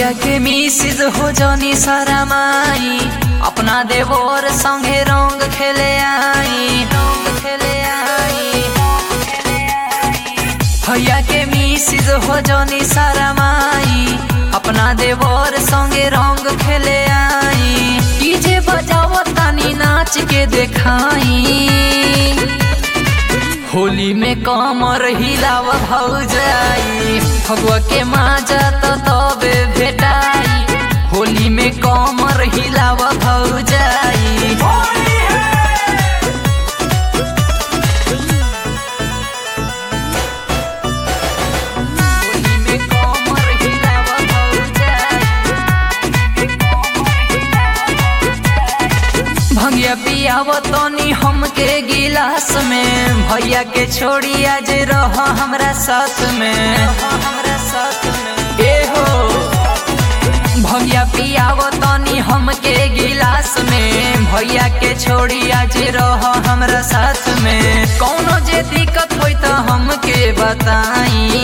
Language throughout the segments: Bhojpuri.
भैया के मिसिज हो जनी सारा माई अपना देवर संगे रंग खेले आई रंग खेले आई भैया के मिसिज हो जनी सारा माई अपना देवर संगे रंग खेले आई डीजे बजाओ तानी नाच के देखाई होली में कमर हिलाव भौजाई फगुआ के माजा तो तबे भेटाई होली में कमर हिलाव भौजाई होली में कमर हिलाव भौजाई भंगिया पियाव तनी हमके गिलास में भैया के छोड़ी आज रह हमरा साथ में हमरा साथ में ए हो भैया पियाव तनी हमके गिलास में भैया के छोड़ी आज रह हमरा साथ में कौनो जे दिक्कत होई त हमके बताई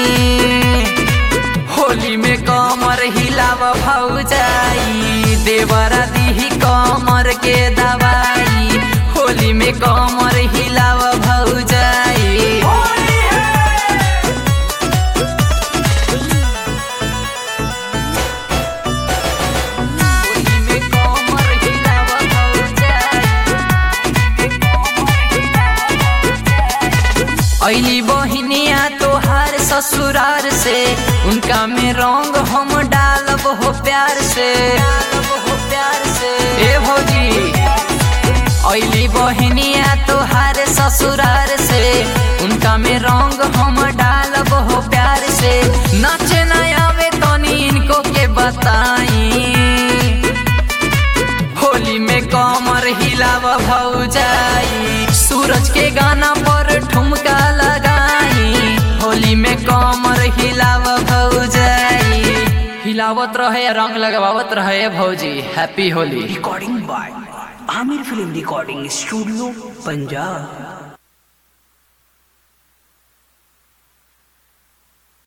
होली में कमर हिलाव भौजाई देवरा दीही कमर के दवाई होली में कमर हिलाव भौजाई होली में कमर हिलाव भौजाई ऐली बहिनिया तोहार ससुरार से उनका में रंग हम डालब हो प्यार से डालब हो प्यार से ए भौजी ऐली बहिनिया तोहार ससुरार से उनका में रंग हम डालब हो प्यार से नाचे न आवे तनी इनको के बताई होली में कमर हिलाव भौजाई सूरज के गाना पर ठुमका लगाई होली में कमर हिलाव भौजाई हिलावत रहे रंग लगावत रहे भौजी happy Holi recording by Aamir film recording studio Punjab